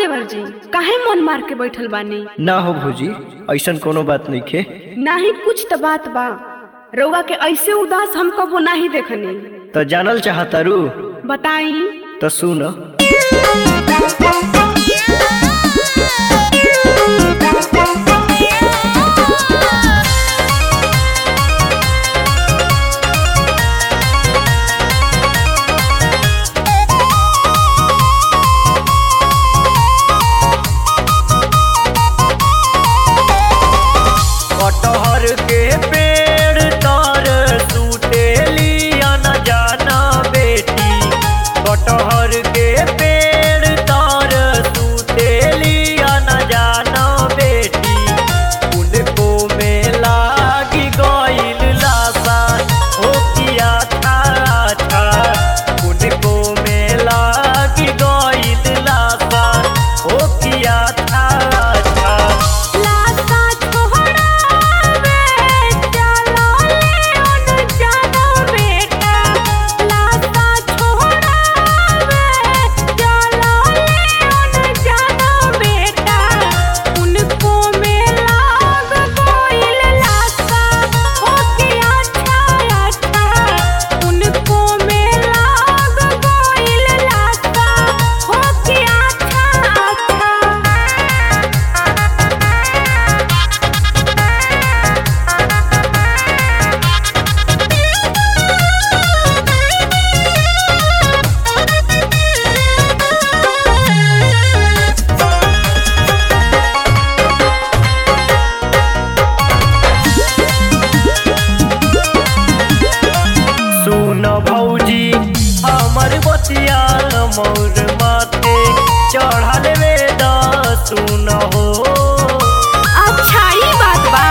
देवर जी काहे मन मार के बैठल बानी ना हो भौजी ऐसन कोनो बात नहीं खे नाही कुछ तो बात बा रउआ के ऐसे उदास हम कबो नाही देखनी तो जानल चाहतारू बताई तो सुन कटहर के पेड़ तर सुतेलिया न जाना बेटी कटहर के पेड़ तर सुतेलिया न जाना बेटी उनको में लागी गइल लासा हो किया था था उनको में लागी गइल लासा हो किया था था लासा छोड़ावे चलो ले उन जानो बेटा लासा छोड़ावे चलो ले उन जानो बेटा उनको में लाग कोइल लासा हो के अच्छा अच्छा उनको में लाग कोइल लासा हो के अच्छा अच्छा सुन भौजी हमर बतिया मोर माथे चढ़ल वेद सुन हो अच्छा ई बात बा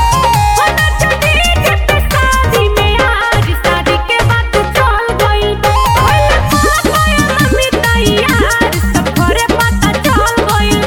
शादी में आज शादी के बात चल गइल मम्मी तैयार सब घरे पता चल गइल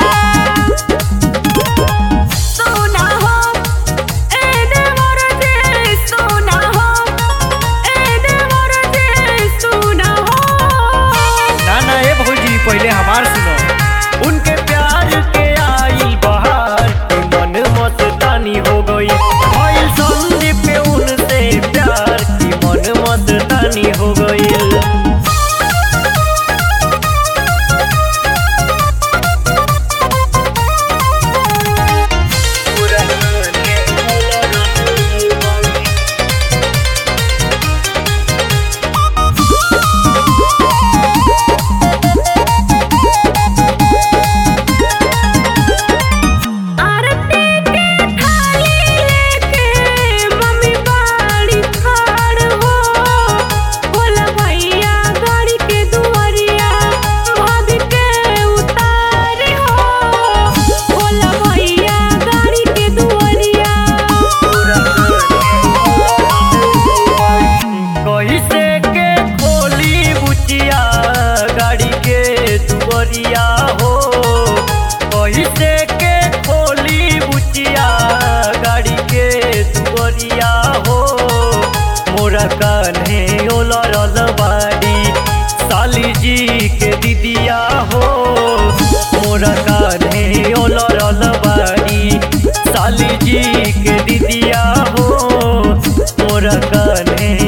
बा सोना हो एने मोर जे सोना हो एने मोर जे सोना हो ना ना ए भौजी पहले हमार सुनो उनके प्यार के आई बहार के मन मस्तानी हो गई भइल संदीप पे उनसे प्यार की मन मस्तानी हो गई आरती के थाली लेके मम्मी बाड़ी खाड़ हो बोला भैया गाड़ी के दुआरिया भाभी के उतारे हो बोला भैया गाड़ी के दुआरिया कैसे के खोली बुचिया गाड़ी के दुआरिया हो कैसे के खोली बुचिया गाड़ी के दुआरिया हो मोरा कान्हे ओलरल बाड़ी साली जी के दीदिया हो मोरा कान्हे ओलरल बाड़ी साली जी के दीदिया हो मोरा कान्हे